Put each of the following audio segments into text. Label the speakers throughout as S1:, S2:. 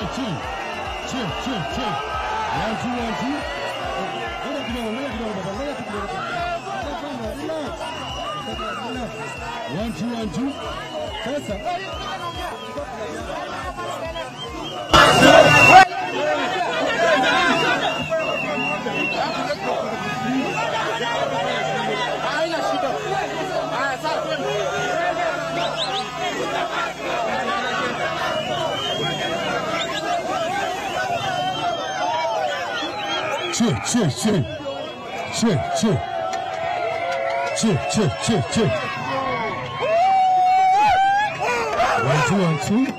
S1: chill. Chill, chill, chill. One, two, one, two. Ngoja kidogo, ngoja kidogo baba, ngoja tu kidogo. Relax. Relax. One, two, one, two. Sasa. Chill, chill, chill. Chill, chill. Chill, chill, chill, chill. One, two, one, two.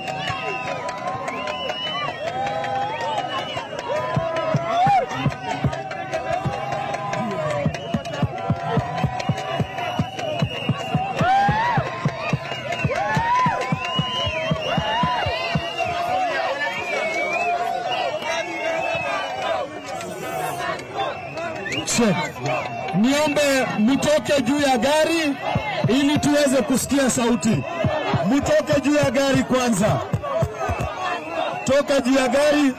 S1: Check. Niombe mtoke juu ya gari ili tuweze kusikia sauti. Mtoke juu ya gari kwanza. Toka juu ya gari.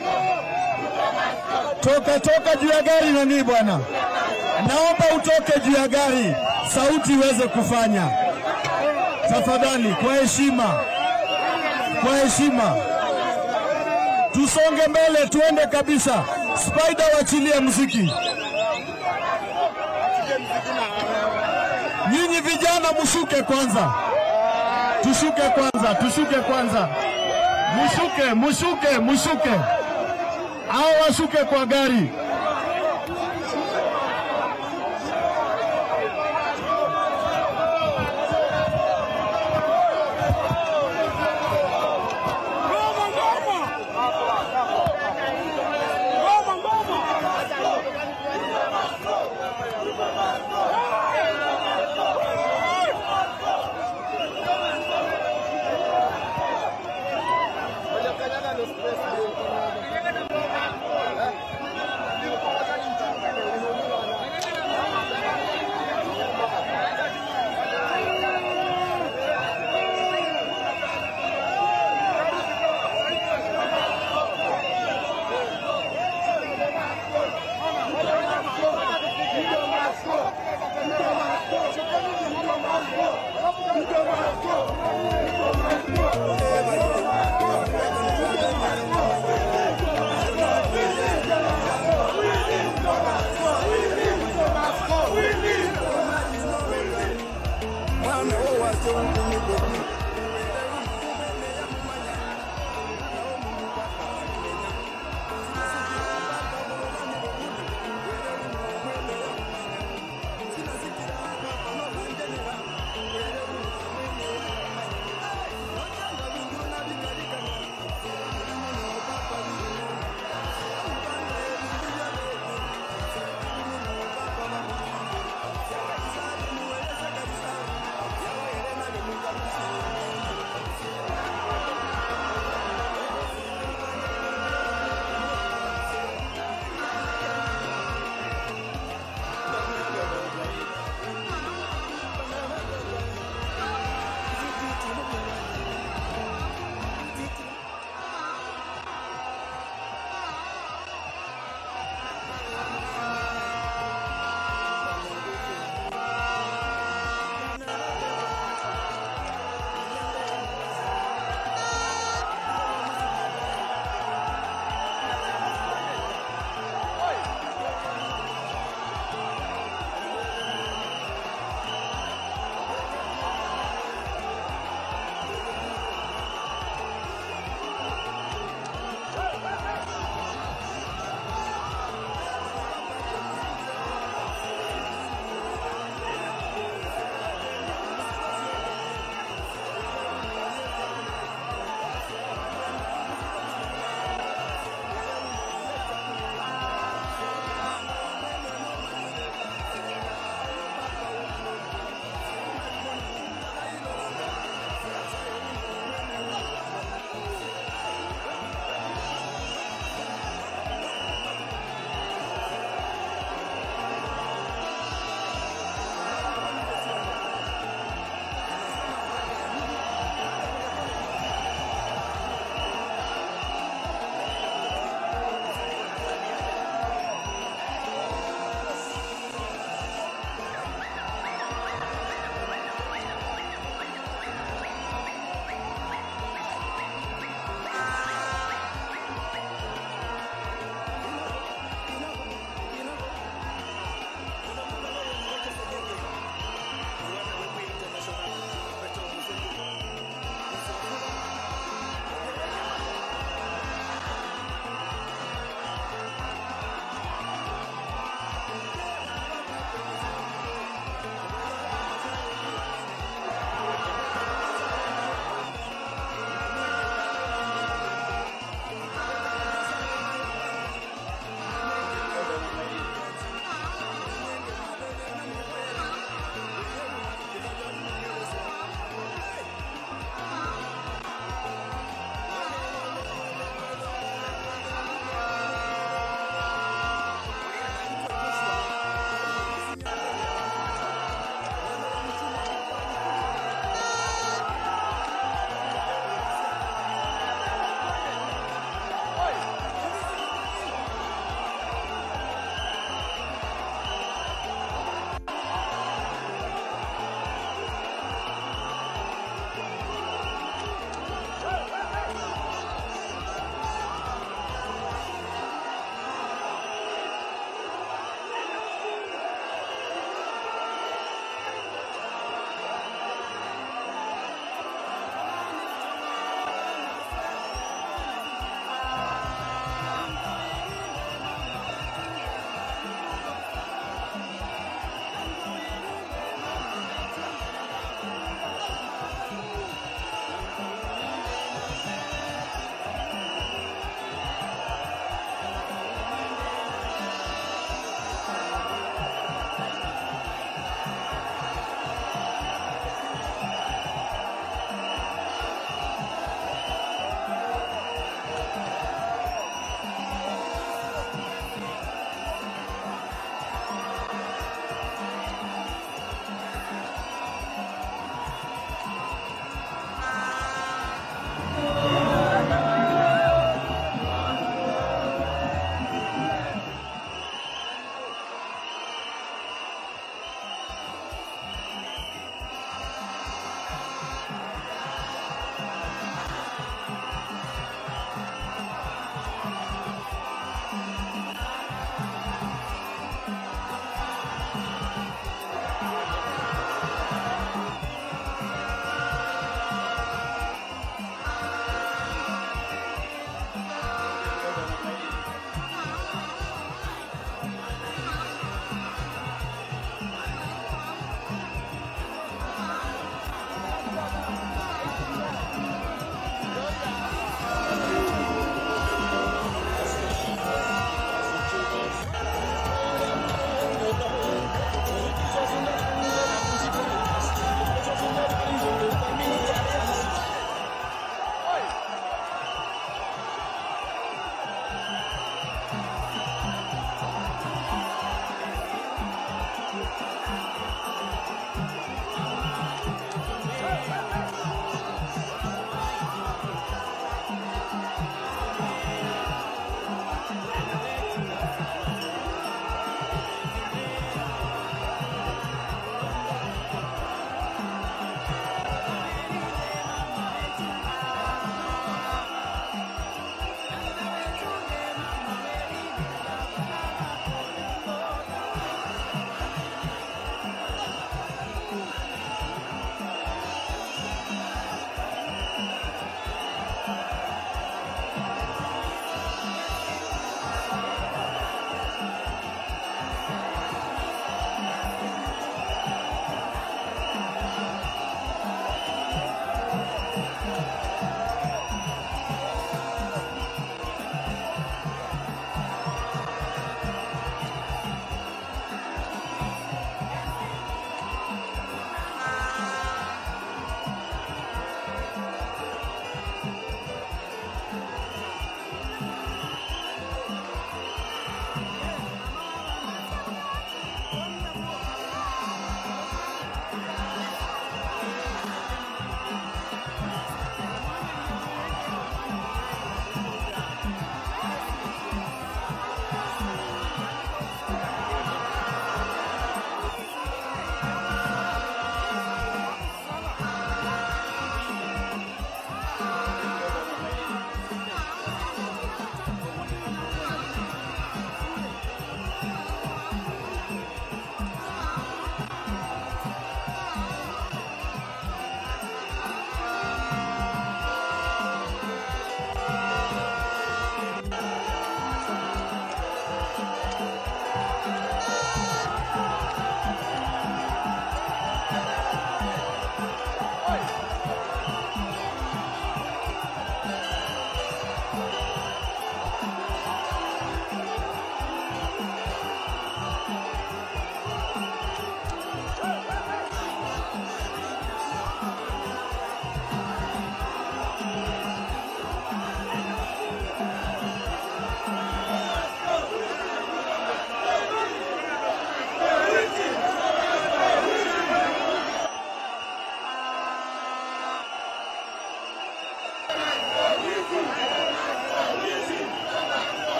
S1: Toka toka juu ya gari nani bwana? Naomba utoke juu ya gari, sauti iweze kufanya. Tafadhali, kwa heshima, kwa heshima, tusonge mbele, tuende kabisa. Spider, wachilie muziki. Nyinyi vijana mushuke kwanza, tushuke kwanza, tushuke kwanza, mushuke, mushuke, mushuke, au washuke kwa gari.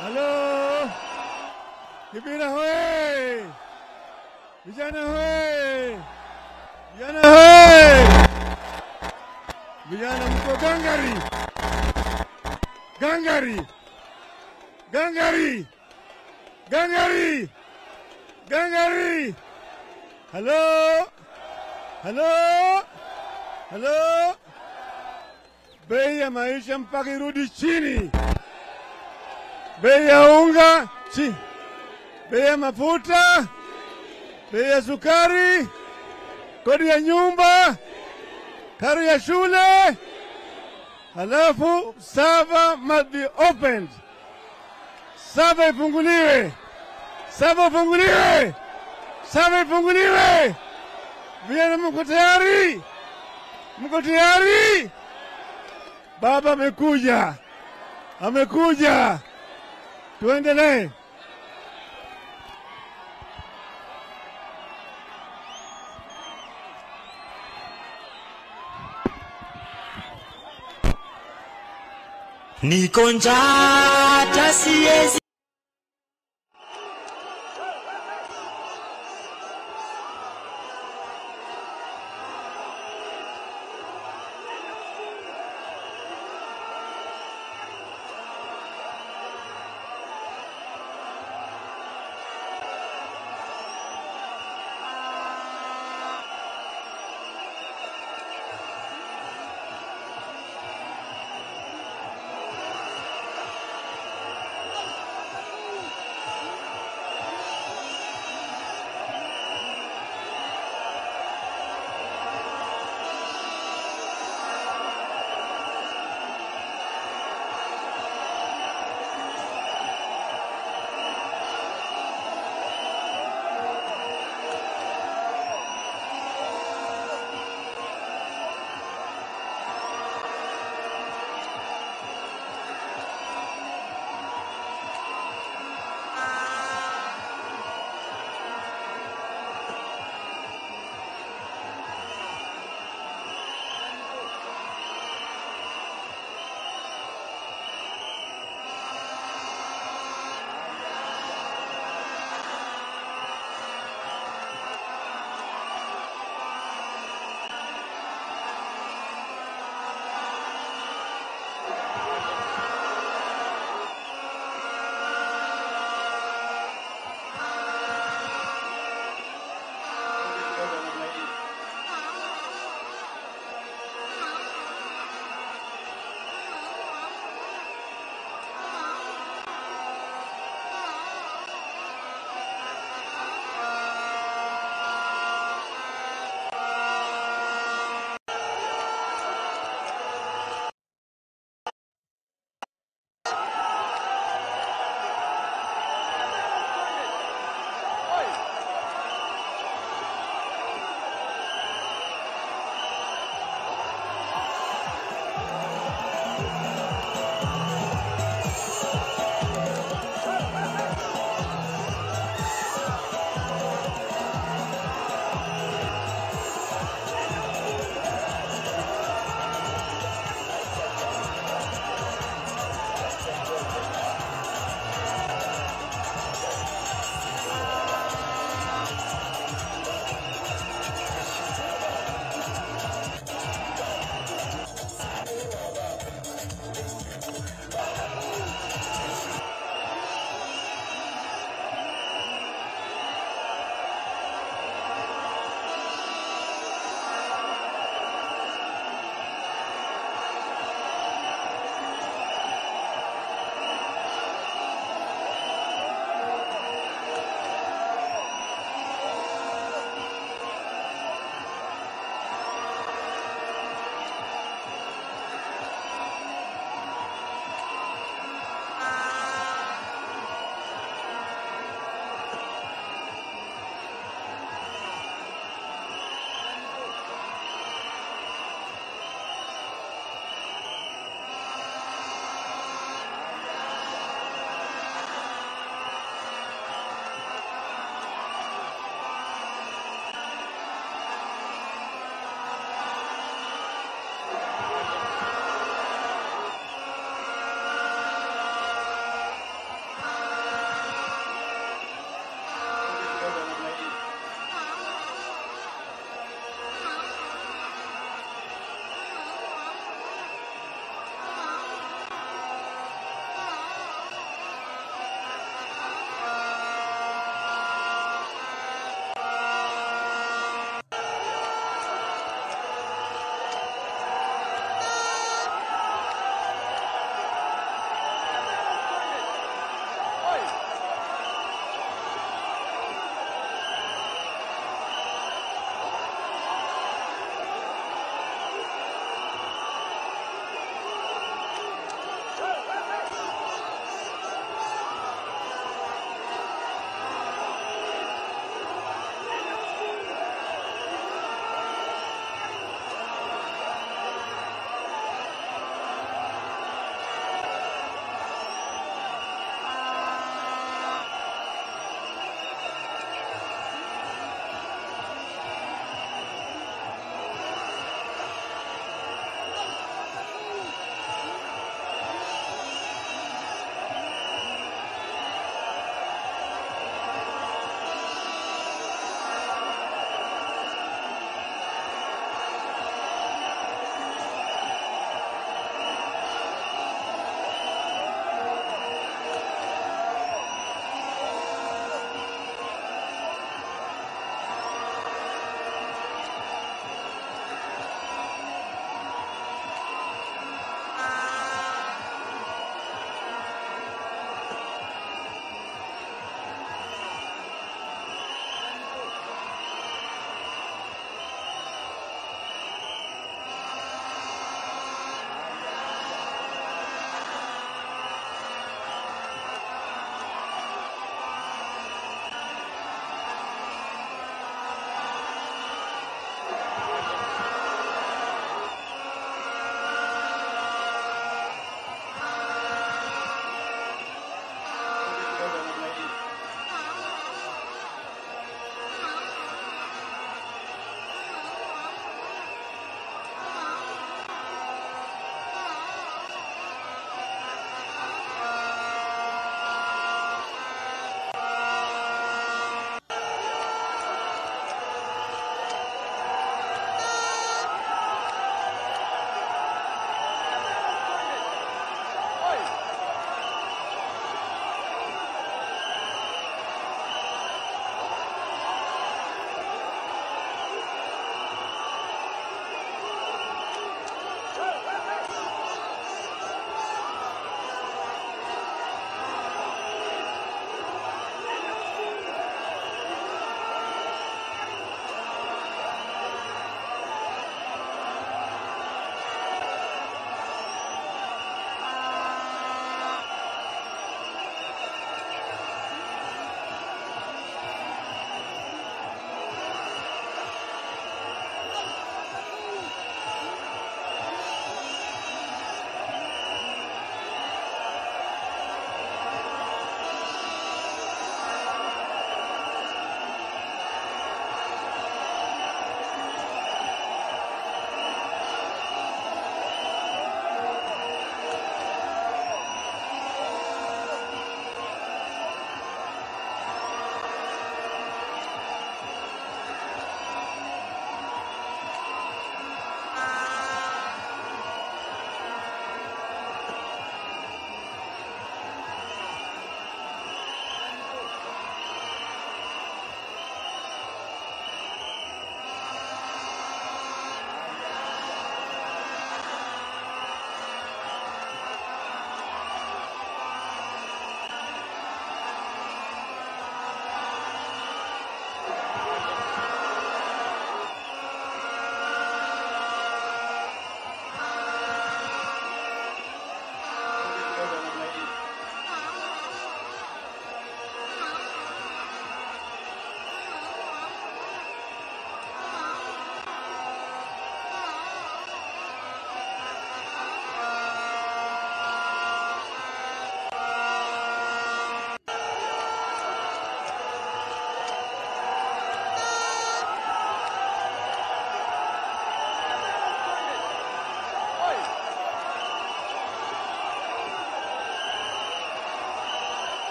S2: Halo, Kibira hoye! Vijana hoye! Vijana hoye! Vijana mko gangari, gangari, gangari, gangari, gangari! Halo, halo, halo! Bei ya maisha mpaka irudi chini bei ya unga chi, bei ya mafuta, bei ya sukari, kodi ya nyumba, karo ya shule, halafu sava must be opened. Sava ifunguliwe, sava ifunguliwe, sava ifunguliwe. Vijana, mko tayari? Mko tayari? Baba amekuja, amekuja. Tuendelee.
S3: Niko njaa hata siezi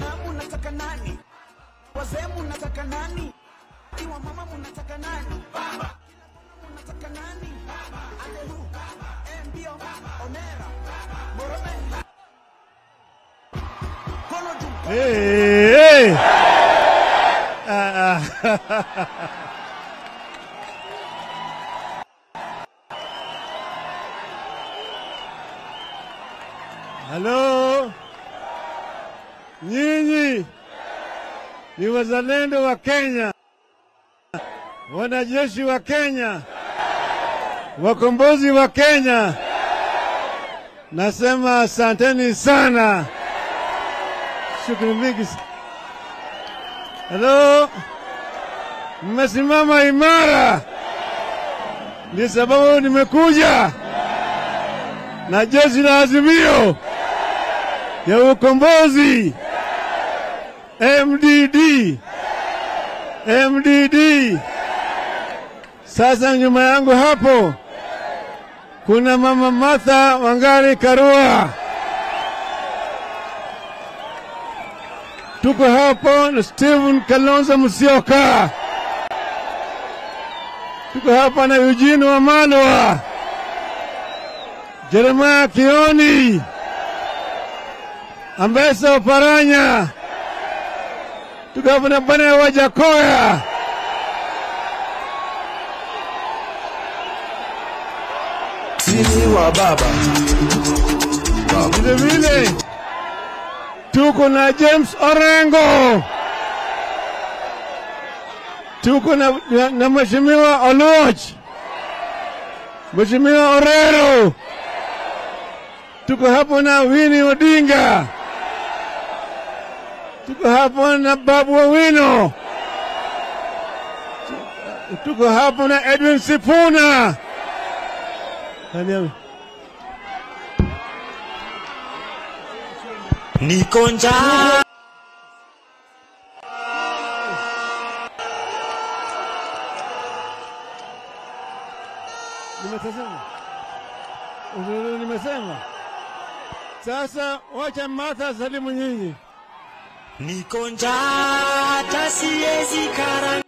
S4: vijana munataka nani wazee munataka nani iwa mama munataka nani baba munataka nani atehu mbio omera morome kono juu
S2: Hey, hey. Ah, ah. Halo, nyinyi ni wazalendo wa Kenya, wanajeshi wa Kenya, wakombozi wa Kenya. Nasema asanteni sana. Shukrani mingi. sa- Halo, mmesimama imara, ndio sababu nimekuja na jeshi la Azimio ya ukombozi MDD, MDD. Sasa nyuma yangu hapo kuna mama Martha Wangari Karua. tuko hapo na Stephen Kalonzo Musyoka, tuko hapa na Eugene Wamalwa, Jeremiah Kioni, Ambesa Oparanya, tuko hapa na bwana Wajakoya.
S3: Sisi wa baba.
S2: Vile vile tuko na James Orengo, tuko na, na, na Mheshimiwa Oloch, Mheshimiwa Orero, tuko hapo na Winnie Odinga, tuko hapo na Babu Owino, tuko hapo na Edwin Sifuna. Nani-
S3: Niko njaa.
S2: Nimesema. Uzuri nimesema. Sasa wacha Martha salimu nyinyi.
S3: Niko njaa hata siwezi kara.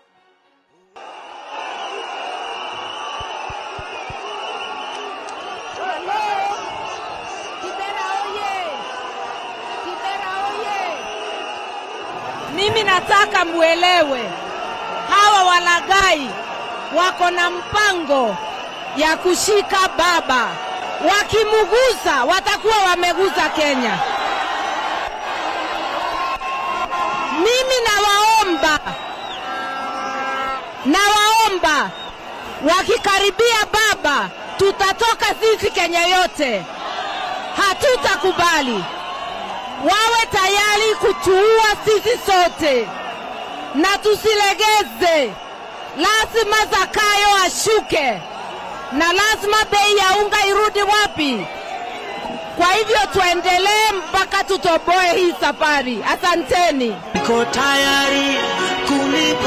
S5: Kibera oye! Kibera oye! Mimi nataka muelewe, hawa walagai wako na mpango ya kushika baba. Wakimuguza watakuwa wameguza Kenya. Mimi nawaomba, nawaomba wakikaribia baba, tutatoka sisi Kenya yote hatutakubali. Wawe tayari kutuua sisi sote na tusilegeze. Lazima Zakayo ashuke na lazima bei ya unga irudi wapi? Kwa hivyo tuendelee mpaka tutoboe hii safari. Asanteni.
S3: Niko tayari kulipa.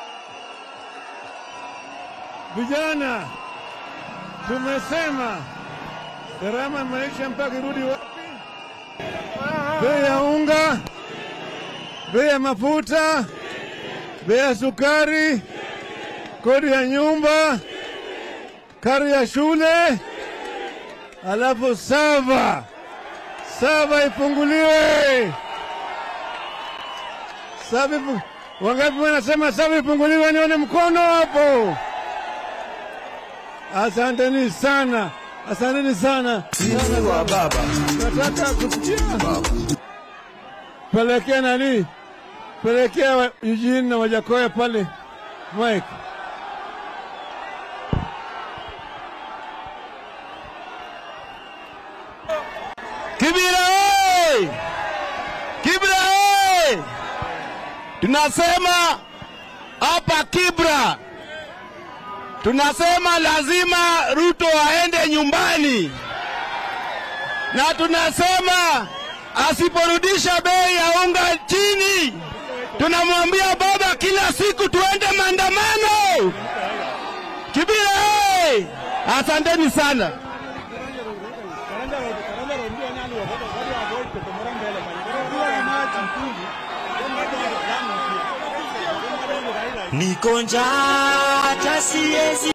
S2: Vijana, tumesema gharama ya maisha mpaka irudi wapi? Bei ya unga, bei ya mafuta, bei ya sukari, kodi ya nyumba, karo ya shule, alafu sava sava ifunguliwe. Sava ifu- wangapi wanasema sava ifunguliwe? Nione mkono hapo. Asanteni sana, asanteni sana.
S3: Sisi wa baba.
S2: Nataka kusikia pelekea nani, pelekea wa- Eugene na Wajakoya pale Mike.
S6: Kibira oi! Kibra oi! Tunasema hapa Kibra, tunasema lazima Ruto aende nyumbani, na tunasema asiporudisha bei ya unga chini, tunamwambia baba kila siku tuende maandamano. Kibira oi! Asanteni sana.
S3: niko njaa hata siezi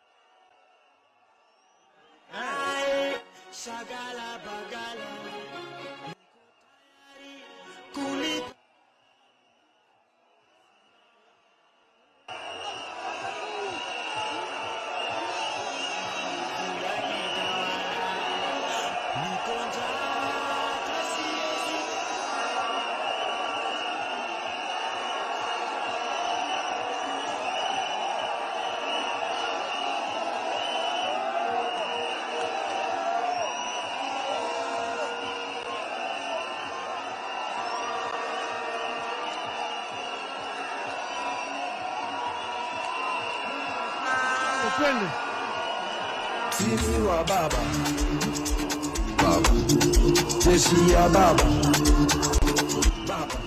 S3: shagala bagala kulipa niko njaa hata siezi
S2: Twende.
S4: Sisi wa baba baba jeshi ya baba baba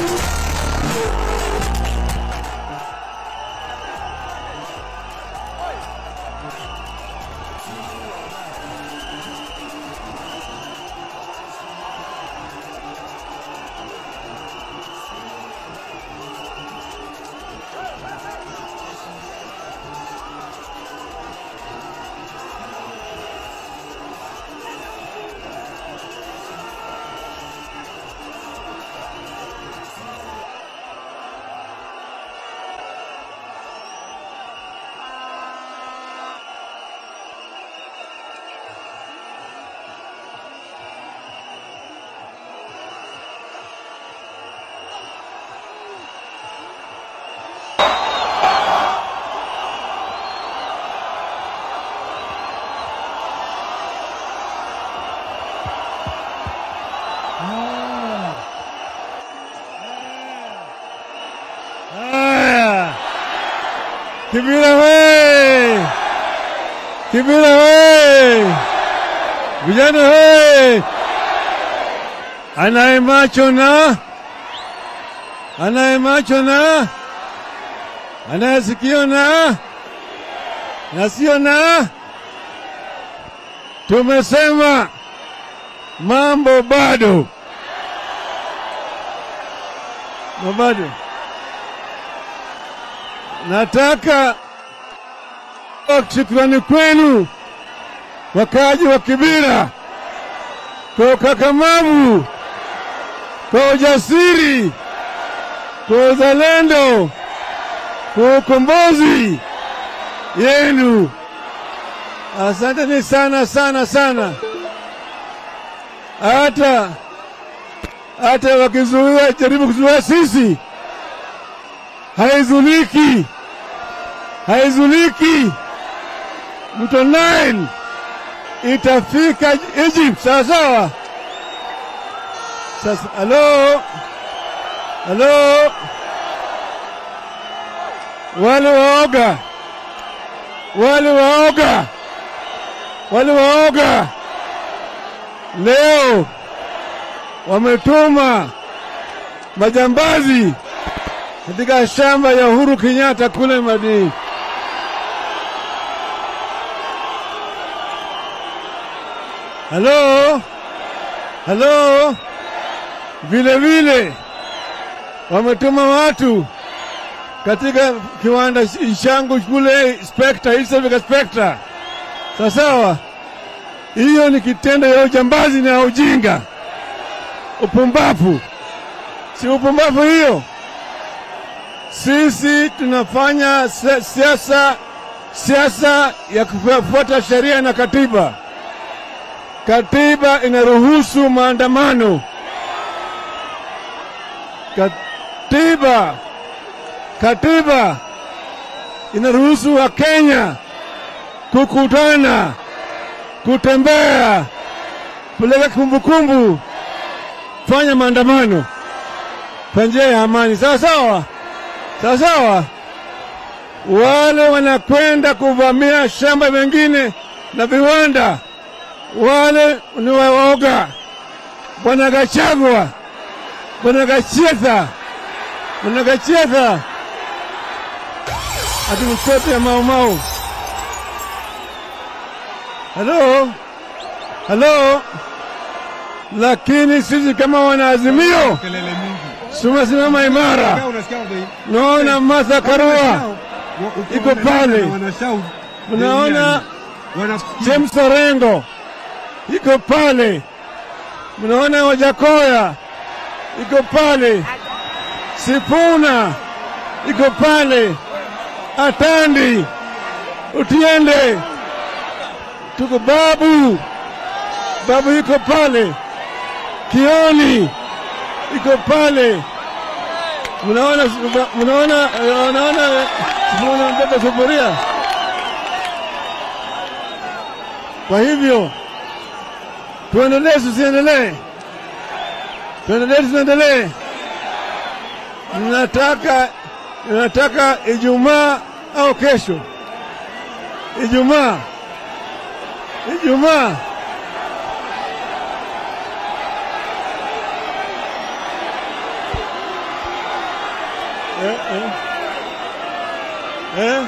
S2: Haya, Kibira we! Kibira we! Vijana we! Anaye macho na anaye macho na anaye sikio na na sio na, tumesema mambo bado na bado nataka shukrani kwenu wakaaji wa Kibira kwa ukakamavu, kwa ujasiri, kwa uzalendo, kwa ukombozi yenu. Asanteni sana sana sana. Hata hata wakizuia jaribu kuzuia sisi, haizuliki haizuliki. Mto Nile itafika Egypt, sawa sawa. Sasa halo, halo, wale waoga, wale waoga, wale waoga leo wametuma majambazi katika shamba ya Uhuru Kenyatta kule Madini. Halo, halo, vile vile wametuma watu katika kiwanda changu kule Spectre, East Africa Spectre. Sawa sawa, hiyo ni kitendo ya ujambazi na ujinga, upumbavu. Si upumbavu hiyo? Sisi tunafanya si- siasa siasa ya kufuata sheria na katiba. Katiba inaruhusu maandamano. Katiba katiba inaruhusu Wakenya kukutana, kutembea, kupeleka kumbukumbu, fanya maandamano kwa njia ya amani. Sawa sawa, sawa sawa. Wale wanakwenda kuvamia shamba mengine na viwanda, wale ni waoga. Bwana Gachagua, Bwana Gachetha, Bwana Gachetha ati mtoto ya Mau Mau. Halo, halo. Lakini sisi kama wanaazimio tumesimama imara. Naona Martha Karua iko pale, mnaona James Orengo iko pale, mnaona Wajakoya iko pale, Sifuna iko pale, Atandi, Utiende, tuko Babu, Babu iko pale, Kioni iko pale, mnaona mnaona mnaona Sifuna mbeba sufuria. Kwa hivyo tuendelee, tusiendelee? Tuendelee, tusiendelee? Nataka nataka Ijumaa au kesho, Ijumaa, Ijumaa eh, eh. Eh?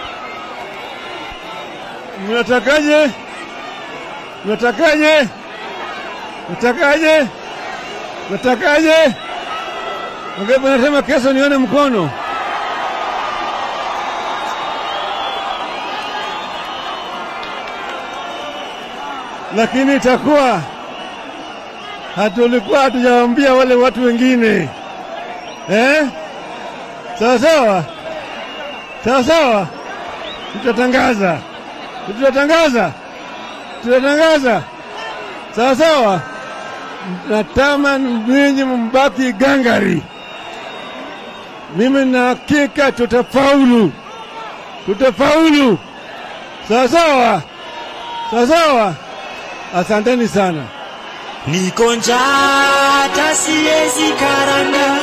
S2: Mnatakaje? Mnatakaje? Mnatakaje? Mnatakaje? Wangapi wanasema kesho nione mkono? Lakini itakuwa hatulikuwa hatujawaambia wale watu wengine eh? Sawa sawa sawa sawa, tutatangaza, tutatangaza, tutatangaza. Sawa sawa, natama ninyi mbaki gangari. Mimi na hakika tutafaulu, tutafaulu. Sawa sawa, sawa sawa. Asanteni sana.
S3: Niko njaa hata siwezi karanga.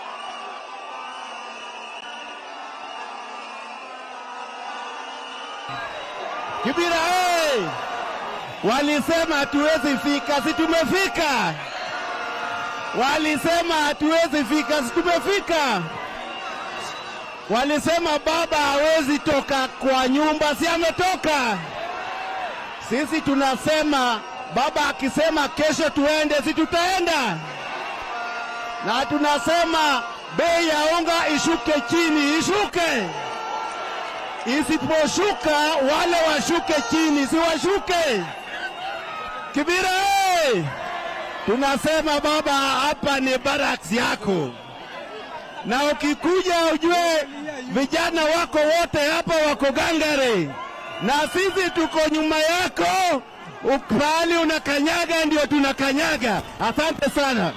S6: Kibira hey! Walisema hatuwezi fika, si tumefika. Walisema hatuwezi fika, si tumefika. Walisema baba hawezi toka kwa nyumba, si ametoka. Sisi tunasema baba akisema kesho tuende, si tutaenda. Na tunasema bei ya unga ishuke chini, ishuke isiposhuka wale washuke chini, si washuke. Kibira hey! Tunasema baba, hapa ni barracks yako, na ukikuja ujue vijana wako wote hapa wako gangare, na sisi tuko nyuma yako. Pahali unakanyaga ndio tunakanyaga. Asante sana.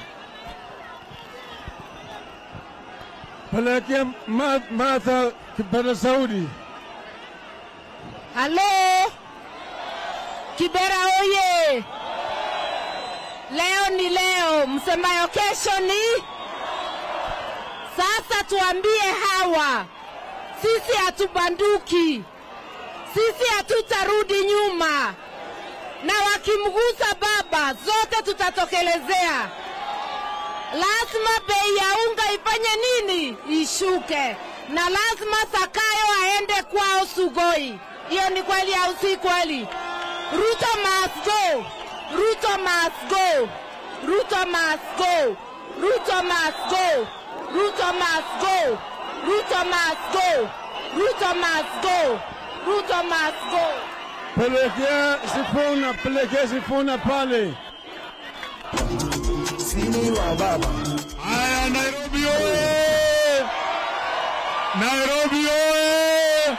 S2: Pelekea Ma- Martha kipaza Saudi.
S5: Halo, Kibera oye! Leo ni leo, msemayo kesho ni sasa. Tuambie hawa, sisi hatubanduki, sisi hatutarudi nyuma, na wakimgusa baba, zote tutatokelezea. Lazima bei ya unga ifanye nini? Ishuke, na lazima Sakayo aende kwao Sugoi. Hiyo ni kweli au si kweli? Ruto must go. Ruto must go. Ruto must go. Ruto must go. Ruto must go. Ruto must go. Ruto must go. Ruto must go.
S2: Pelekea Sifuna, pelekea Sifuna pale.
S4: Sini wa baba.
S6: Haya, Nairobi oye! Nairobi oye!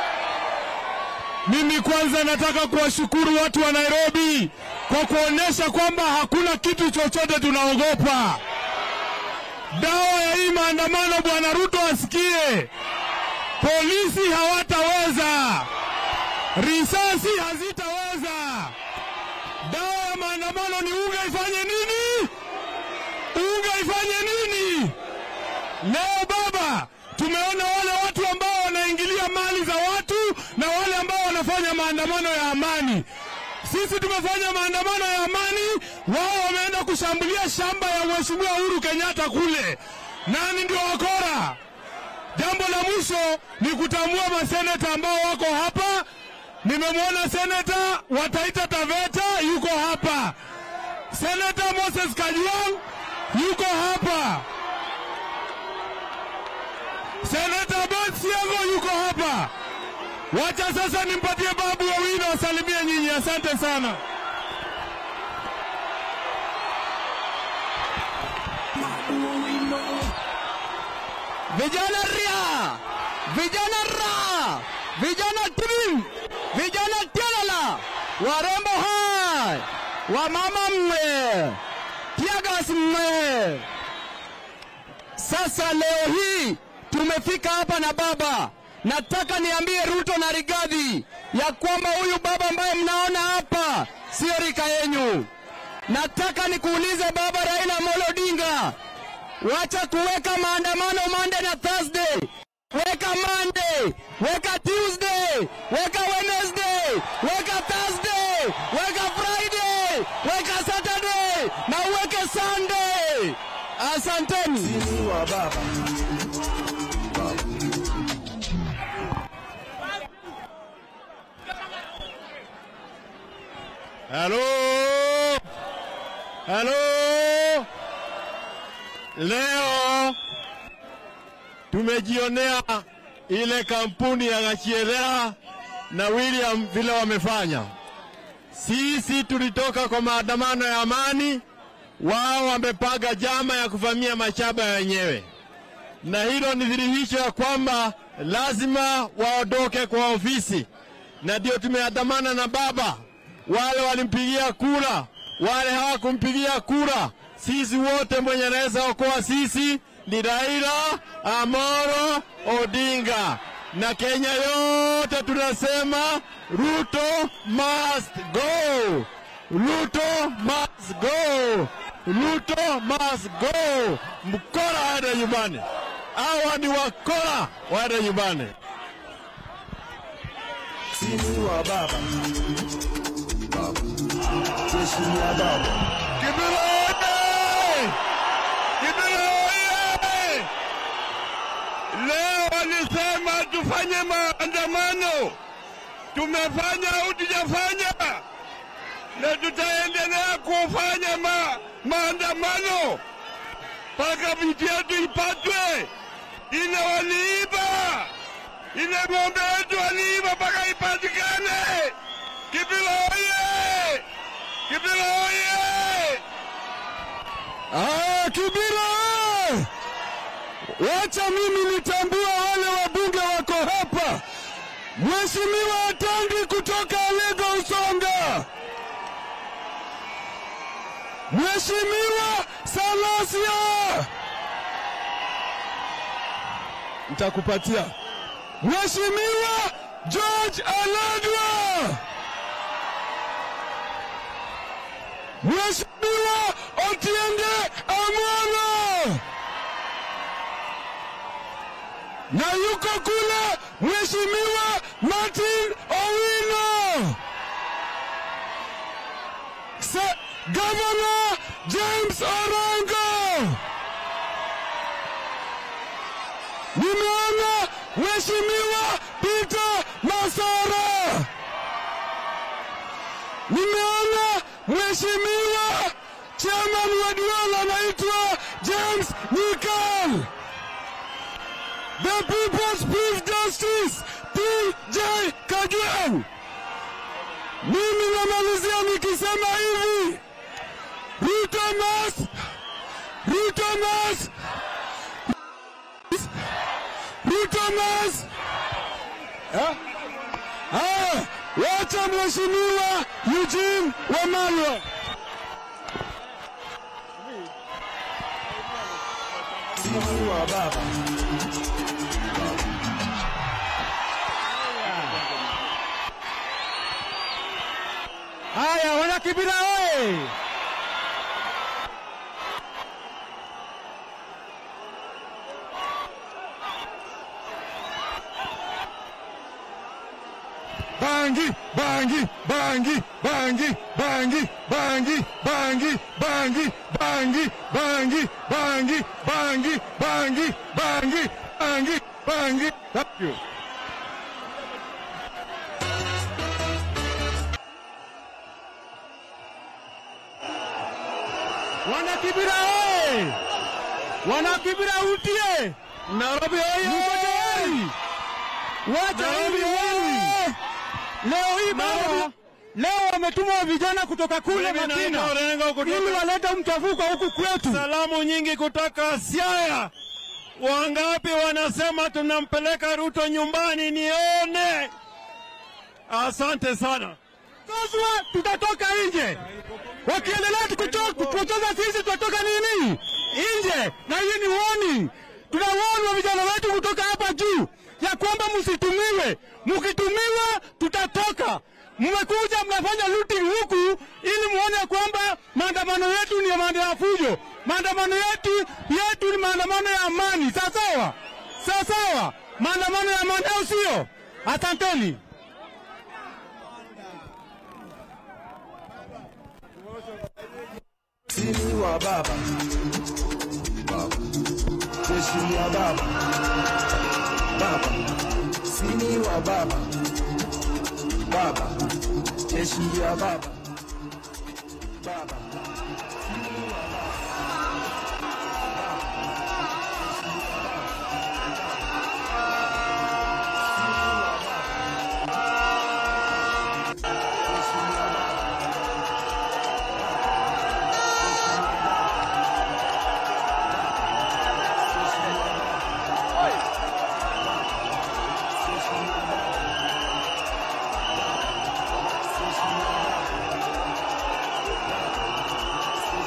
S6: Mimi kwanza nataka kuwashukuru watu wa Nairobi kwa kuonyesha kwamba hakuna kitu chochote tunaogopa. Dawa ya hii maandamano, Bwana Ruto asikie, polisi hawataweza, risasi hazitaweza. Dawa ya maandamano ni unga ifanye nini? unga ifanye nini? Leo baba, tumeona wale watu ambao wanaingilia mali za watu na wale ambao wanafanya maandamano ya amani. Sisi tumefanya maandamano ya amani, wao wameenda kushambulia shamba ya Mheshimiwa Uhuru Kenyatta kule. Nani ndio wakora? Jambo la mwisho ni kutambua maseneta ambao wako hapa. Nimemwona seneta wa Taita Taveta yuko hapa. Seneta Moses Kajwang yuko hapa. Seneta Ben Siango yuko hapa. Wacha sasa nimpatie Babu Owino asalimie nyinyi. Asante sana. Vijana ria, vijana ra, vijana tim, vijana tialala, warembo hai, wamama mme, tiagas mme. Sasa leo hii tumefika hapa na baba, nataka niambie Ruto na Rigathi ya kwamba huyu baba ambaye mnaona hapa sio rika yenyu. Nataka nikuulize baba Raila Amolo Odinga, wacha kuweka maandamano Monday na Thursday. Weka Monday, weka Tuesday, weka Wednesday, weka Thursday, weka Friday, weka Saturday na uweke Sunday. Asanteni.
S4: Sini wa baba.
S6: Halo, halo. Leo tumejionea ile kampuni ya Gachierea na William vile wamefanya. Sisi tulitoka kwa maandamano ya amani, wao wamepanga jama ya kuvamia mashamba ya wenyewe, na hilo ni dhihirisho ya kwamba lazima waondoke kwa ofisi, na ndio tumeandamana na baba. Wale walimpigia kura, wale hawakumpigia kura, sisi wote mwenye anaweza okoa sisi ni Raila Amolo Odinga, na Kenya yote tunasema Ruto must go, Ruto must go, Ruto must go. Mkora aende nyumbani, hawa ni wakora, waende nyumbani.
S4: Sini wa baba. Baba. Jeshi ya baba.
S6: Kibira oye! Kibira oye! Leo walisema tufanye maandamano, tumefanya au tujafanya, na tutaendelea kufanya ma, maandamano mpaka vitu yetu ipatwe. Ile waliiba, ile ng'ombe yetu waliiba mpaka ipatikane. Kibira oye! Kibira oye!
S2: Ah, Kibira! Wacha mimi nitambua wale wabunge wako hapa. Mheshimiwa Atangi kutoka Alego Usonga. Mheshimiwa Salasia. Nitakupatia. Mheshimiwa George Aladwa. Mheshimiwa Otiende Amwana na yuko kule Mheshimiwa Martin Owino, Se- Governor James Orengo, nimeona Mheshimiwa Peter Masara, nimeona Mheshimiwa chairman wa Duala anaitwa James Nyikal. The People's Chief Justice TJ Kagwe. Mimi namalizia nikisema hivi, Ruto must, Ruto must, Ruto must. Eh? Ah, wacha Mheshimiwa Eugene Wamalwa.
S4: Sini wa baba.
S2: Haya, wana Kibira oye! Bangi, bangi, bangi, bangi, bangi, bangi, bangi, bangi, bangi, bangi, bangi, bangi, bangi, bangi, bangi, bangi. Thank you. Wanakibira oye! Wanakibira utie! Nairobi oye! Mko tayari? Wacha hivi wewe! Leo hii baba, leo wametuma vijana kutoka kule
S6: Mimi
S2: Makina
S6: naitwa Orengo kutoka-
S2: ili walete mchafuko huku kwetu.
S6: Salamu nyingi kutoka Siaya. Wangapi wanasema tunampeleka Ruto nyumbani? Nione. Asante sana.
S2: Sasa tutatoka nje. Wakiendelea kucho- kuchokoza sisi tutatoka nini? Nje. Na hii ni warning. Tunawarn vijana wetu kutoka hapa juu ya kwamba msitumiwe. Mkitumiwa tutatoka. Mmekuja mnafanya looting huku ili muone kwamba maandamano yetu ni maandamano ya fujo. Maandamano yetu yetu ni maandamano ya amani. Sawa sawa? Sawa sawa? Maandamano ya amani au sio? Asanteni.
S4: Sini wa baba. Baba. Jeshi ya baba. Baba. Sini wa baba. Baba. Jeshi ya baba.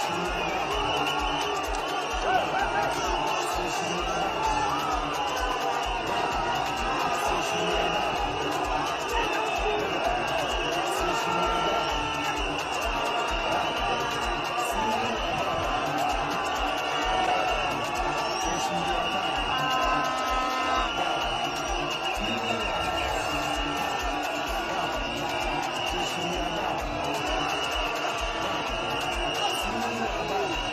S4: Baba